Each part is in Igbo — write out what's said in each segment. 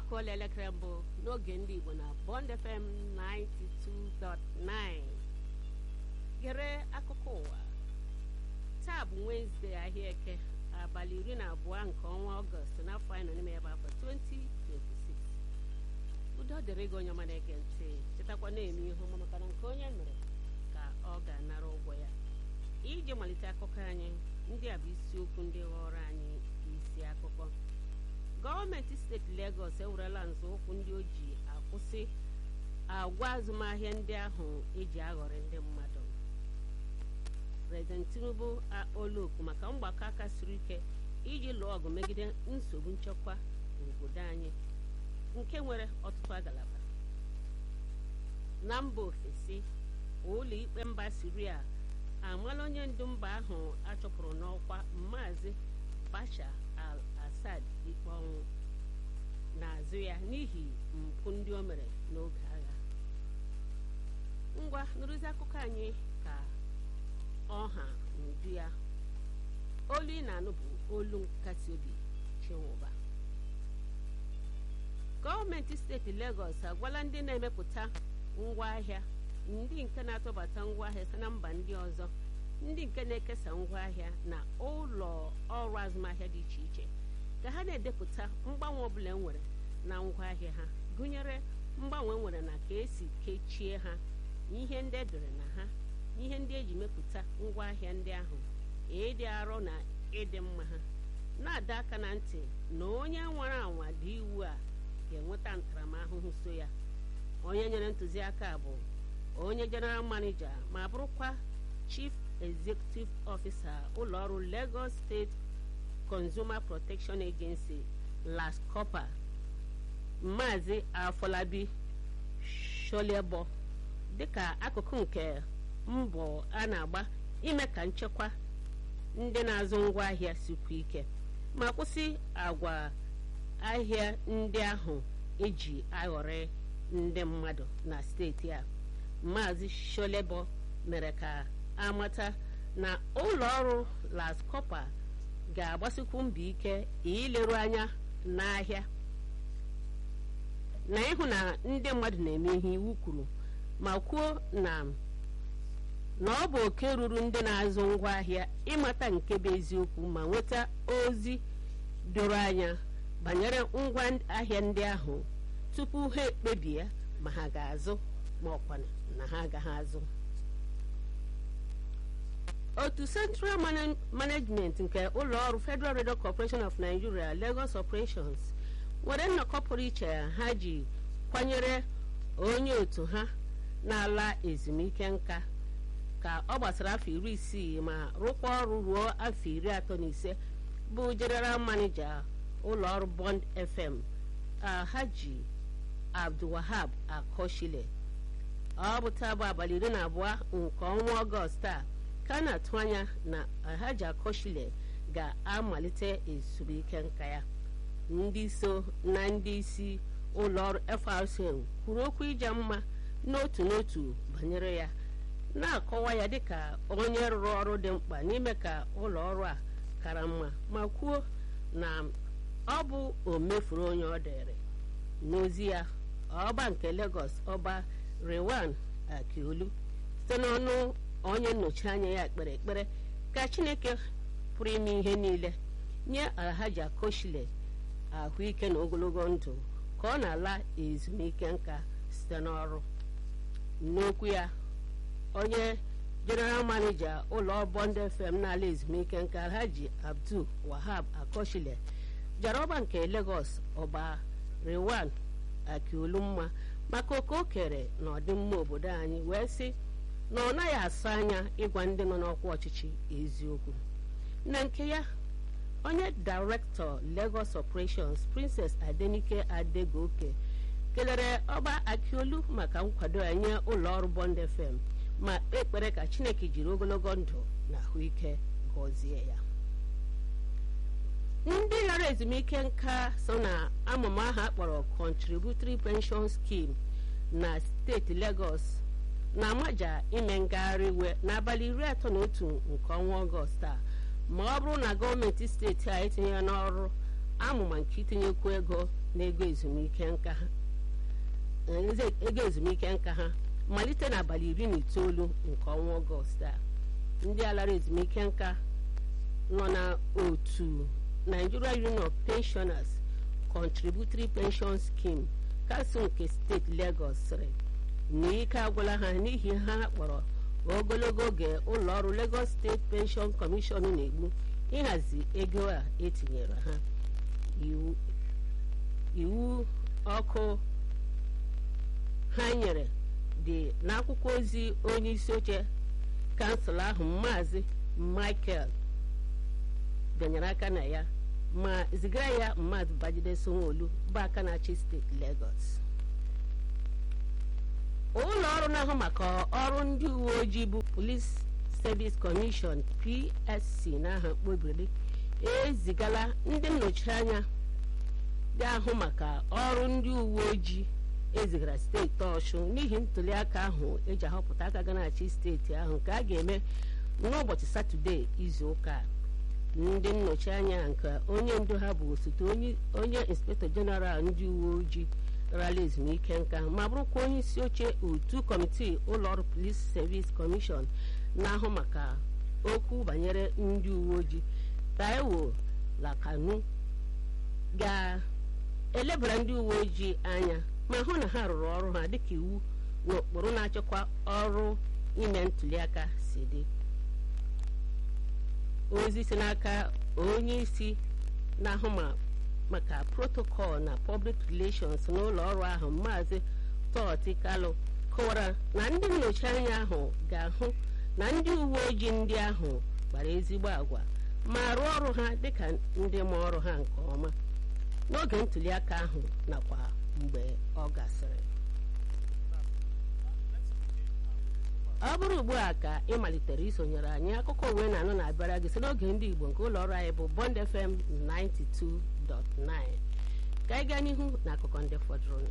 akụọla elekere mbụ n'oge ndị Igbo na Bond FM 92.9 gere akụkọ ụwa taa bụ Wenesde ahịa eke abalị iri na abụọ nke ọnwa Ọgọst n'afọ anyị nọ n'ime ya bụ afọ 2026 udo dịrị gị onye ọma na-ege ntị chetakwa na-eme ihe ọma maka na nke onye mere ka ọ ga-anara ụgwọ ya iji malite akụkọ anyị ndị a bụ isiokwu ndị ghọrọ anyị isi akụkọ gọọmenti steeti Legọs ewerela nzọụkwụ ndị o ji akwụsị agwa azụmahịa ndị ahụ eji aghọrị ndị mmadụ Prezident Tinubu akpọọla oku maka mgbakọ aka siri ike iji lụọ ọgụ megide nsogbu nchekwa n'obodo anyị nke nwere ọtụtụ agalaba na mba ofesi ụlọ ikpe mba Siria amala onye ndu mba ahụ achọpụrụ n'ọkwa Maazị Bashar al-Assad ikpe ọnwụ n'azụ ya n'ihi mpụ ndị o mere n'oge agha ngwa nụrụzi akụkọ anyị ka ọha n'uju ya olu ị na-anụ bụ olu nkasi obi chinwụba gọọmenti steeti Legọs agwala ndị na-emepụta ngwaahịa ndị nke na-atụbata ngwaahịa si na mba ndị ọzọ ndị nke na-ekesa ngwaahịa na ụlọ ọrụ azụmahịa dị iche iche ka ha na-edepụta mgbanwe ọbụla enwere na ngwaahịa ha gụnyere mgbanwe enwere na ka esi kechie ha ihe ndị edere na ha ihe ndị eji mepụta ngwaahịa ndị ahụ ịdị arọ na ịdị mma ha na-adọ aka na ntị na onye nwere anwa dị iwu a ga-enweta ntaramahụhụ so ya onye nyere ntụziaka bụ onye general manager ma bụrụkwa chief executive officer ụlọọrụ Lagos State Consumer Protection Agency LASCOPA Maazị Afọlabi Sholiebo dịka akụkụ nke mbọ a na-agba ime ka nchekwa ndị na-azụ ngwaahịa sikwa ike ma kwụsị agwa ahịa ndị ahụ eji aghọrị ndị mmadụ na steeti a Maazị Sholebo mere ka amata na ụlọ ọrụ LASCOPA ga-agbasikwu mbọ ike ileru anya n'ahịa na ịhụ na ndị mmadụ na-eme ihe iwu kwuru ma kwuo na na ọ bụ oke ruru ndị na-azụ ngwaahịa ịmata nke bụ eziokwu ma nweta ozi doro anya banyere ngwa ahịa ndị ahụ tupu ha ekpebie ma ha ga-azụ ma ọkwa na ha agaghị azụ otu Central Management nke ụlọọrụ Federal Radio Corporation of Nigeria Lagos Operations nwere nnọkọ pụrụ iche ha ji kwanyere onye otu ha na-ala ezumike nka ka ọ gbasara afọ iri isii ma rụkwa ọrụ ruo afọ iri atọ na ise bụ General Manager ụlọọrụ Bond FM Alhaji Abdulwahab Akoshile ọ bụ taa bụ abalị iri na abụọ nke ọnwa Ọgọst a ka a na-atụ anya na Alhaji Akoshile ga-amalite ezumike nka ya ndị so na ndị isi ụlọọrụ FRCN kwuru okwu ije mma n'otu n'otu banyere ya na-akọwa ya dịka onye rụrụ ọrụ dị mkpa n'ime ka ụlọ ọrụ a kara mma ma kwuo na ọ bụ o mefuru onye ọ dịrị n'ozi ya ọba nke Lagos ọba Rewan Akiolu site n'ọnụ onye nnọchi anya ya kpere ekpere ka Chineke pụrụ ime ihe niile nye Alhaji Akoshile ahụike na ogologo ndụ ka ọ na-ala ezumike nka site n'ọrụ n'okwu ya onye general manager ụlọ Bond FM n'ala ezumike nka Alhaji Abdul Wahab Akoshile jara ọba nke Lagos ọba Rewan Akiolu mma maka oke o kere na ọdịmma obodo anyị wee sị na ọ naghị asa anya ịgwa ndị nọ n'ọkwa ọchịchị eziokwu na nke ya onye director Lagos Operations Princess Adenike Adegoke kelere ọba Akiolu maka nkwado ya nye ụlọọrụ Bond FM ma kpee ekpere ka Chineke jiri ogologo ndụ na ahụike gọzie ya ndị ghara ezumike nka so na amụma ahụ akpọrọ Contributory Pension Scheme na steeti Lagos na-amaja ime ngagharị iwe n'abalị iri atọ na otu nke ọnwa Ọgọst a ma ọ bụrụ na gọọmenti steeti a etinye ya n'ọrụ amụma nke itinyekwu ego n'ego ezumike nka ha ego ezumike nka ha malite n'abalị iri na itoolu nke ọnwa ọgọst a ndị alara ezumike nka nọ na otu Nigeria Union of Pensioners Contributory Pension Scheme kansụl nke steeti Lagos sịrị na ike agwụla ha n'ihi ha kpọrọ ogologo oge ụlọ ọrụ Lagos State Pension Commission na-egbu ịhazi ego a etinyere ha iwu ọkụ ha nyere dị n'akwụkwọ ozi onye isi oche kansụl ahụ maazị Michael bịanyere aka na ya ma zigara ya mmadụ Babajide Sanwo-Olu bụ aka na-achị steeti Lagos ụlọ ọrụ na-ahụ maka ọrụ ndị uwe ojii bụ Police Service Commission PSC n'aha mkpobiri ezigala ndị nnọchi anya ga-ahụ maka ọrụ ndị uwe ojii ezigara steeti Ọshụn n'ihi ntụliaka ahụ eji ahọpụta aka ga na-achị steeti ahụ nke a ga-eme n'ụbọchị Satọde izu ụka ndị nnọchi anya nke onye ndu ha bụ osote onye inspektọ jeneral ndị uwe ojii rala ezumike nka ma bụrụkwa onye isi oche otu kọmitii ụlọọrụ Police Service Commission na-ahụ maka okwu banyere ndị uwe ojii Taiwo Lakanu ga-elebara ndị uwe ojii anya ma hụ na ha rụrụ ọrụ ha dịka iwu na ụkpụrụ na-achịkwa ọrụ ime ntụliaka si dị ozi si n'aka onye isi na-ahụ maka protocol na public relations n'ụlọ ọrụ ahụ maazị Toti Kalu kọwara na ndị nnọchi anya ahụ ga-ahụ na ndị uwe ojii ndị ahụ gbara ezigbo agwa ma rụọ ọrụ ha dịka ndị ma ọrụ ha nke ọma n'oge ntụliaka ahụ nakwa mgbe ọ gasịrị ọ bụrụ ugbu a ka ị malitere isonyere anyị akụkọ uwe na-anụ na-abịara gị si n'oge ndị Igbo nke ụlọ ọrụ anyị bụ Bond FM 92.9 ka anyị gaa n'ihu na akụkọ ndị fọdụrụ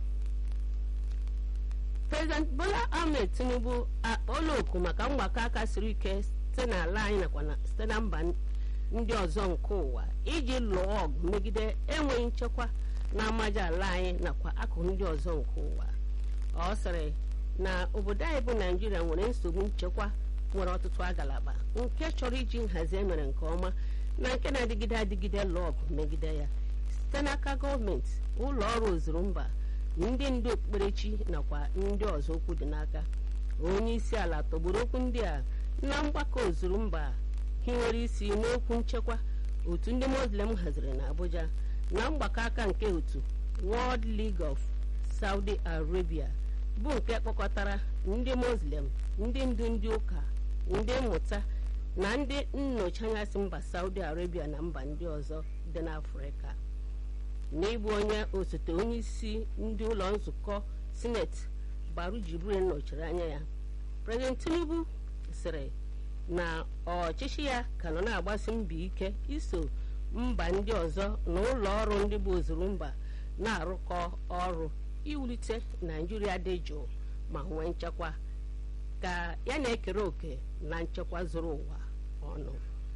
President Bola Ahmed Tinubu akpọọla oku maka mgbakọ aka siri ike site n'ala anyị nakwa site na mba ndị ọzọ nke ụwa iji lụọ ọgụ megide enweghị nchekwa na amaja ala anyị nakwa akụkụ ndị ọzọ nke ụwa ọ sịrị na obodo anyị bụ naijiria nwere nsogbu nchekwa nwere ọtụtụ agalaba nke chọrọ iji nhazi emere nke ọma na nke na-adịgide adịgide lụọ ọgụ megide ya site n'aka gọọmenti ụlọ ọrụ ozuru mba ndị ndu okpukperechi nakwa ndị ọzọ okwu dị n'aka onye isi ala tọgburu okwu ndị a na mgbakọ ozuru mba hiwere isi n'okwu nchekwa otu ndị muslim haziri na abuja na mgbakọ aka nke otu world league of saudi arabia bụ nke kpọkọtara ndị muslim ndị ndu ndị ụka ndị mmụta na ndị nnọchi anya si mba saudi arabia na mba ndị ọzọ dị n'afrịka n'ịbụ onye osote onye isi ndị ụlọ nzukọ sineti baru jibril nọchiri anya ya prezident tinubu sịrị na ọchịchị ya ka nọ na-agbasi mbọ ike iso mba ndị ọzọ na ụlọ ọrụ ndị bụ ozuru mba na-arụkọ ọrụ iwulite naijiria dị jụụ ma nwee nchekwa ka ya na-ekere òkè na nchekwa zuru ụwa ọnụ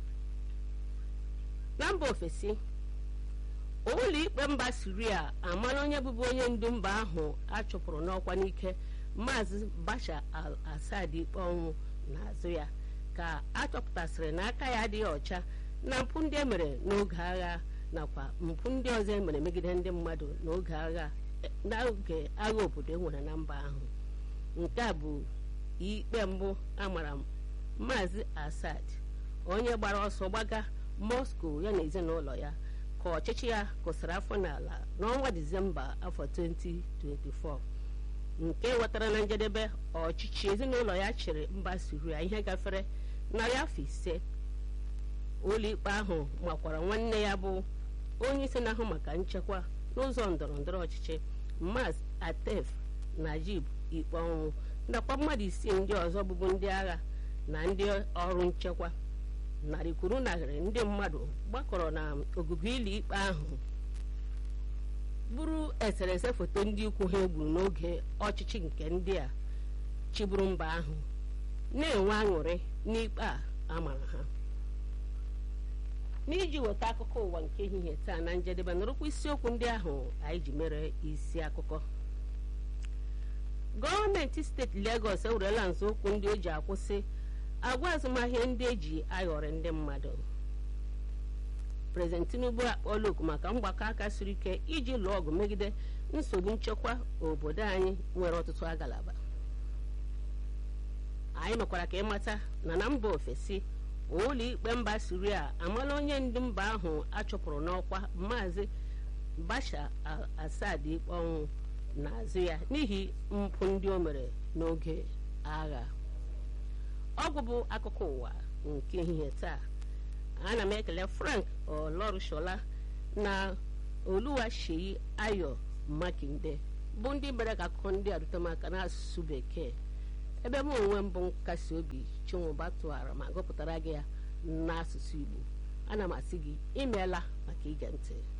na mba ofesi ụlọ ikpe mba siria amala onye bụbu onye ndu mba ahụ a chụpụrụ n'ọkwa n'ike maazị bashar al-assad ikpe ọnwụ n'azụ ya ka a chọpụtasịrị na aka ya adịghị ọcha na mpụ ndị emere n'oge agha nakwa mpụ ndị ọzọ emere megide ndị mmadụ n'oge agha n'oge agha obodo enwere na mba ahụ nke a bụ ikpe mbụ amara maazị assad onye gbara ọsọ gbaga moscow ya na ezinụlọ ya ka ọchịchị ya kụsara afọ n'ala n'ọnwa disemba afọ 2024 nke wetara na njedebe ọchịchị ezinụlọ ya chịrị mba siria ihe gafere narị afọ ise ụlọikpe ahụ makwara nwanne ya bụ onye isi na-ahụ maka nchekwa n'ụzọ ndọrọ ndọrọ ọchịchị maz atef najib ikpe ọnwụ nakwa mmadụ isii ndị ọzọ bụbu ndị agha na ndị ọrụ nchekwa narị kwuru narị ndị mmadụ gbakọrọ na ogige ụlọ ikpe ahụ bụrụ eserese foto ndị ikwu ha egburu n'oge ọchịchị nke ndị a chịburu mba ahụ na-enwe aṅụrị n'ikpe a amara ha n'iji weta akụkọ ụwa nke ehihie taa na njedebe nụrụkwa isiokwu ndị ahụ anyị ji mere isi akụkọ gọọmenti steeti Legọs ewerela nzọụkwụ ndị o ji akwụsị agwa azụmahịa ndị eji ayọrị ndị mmadụ prezident Tinubu akpọọla oku maka mgbakọ aka siri ike iji lụọ ọgụ megide nsogbu nchekwa obodo anyị nwere ọtụtụ agalaba anyị mekwara ka ịmata na na mba ofesi ụlọ ikpe mba siria amala onye ndu mba ahụ achụpụrụ n'ọkwa maazị Bashar al-Assad ikpe ọnwụ n'azụ ya n'ihi mpụ ndị o mere n'oge agha ọgwụ bụ akụkọ ụwa nke ehihie taa ana m ekele Frank Olorushola na Oluwaseyi Ayo Makinde bụ ndị mere ka akụkọ ndị a rute m aka n'asụsụ bekee ebe m onwe m bụ nkasi obi chinwụba tụgharị ma gụpụtara gị ya n'asụsụ Igbo ana m asị gị imeela maka ige ntị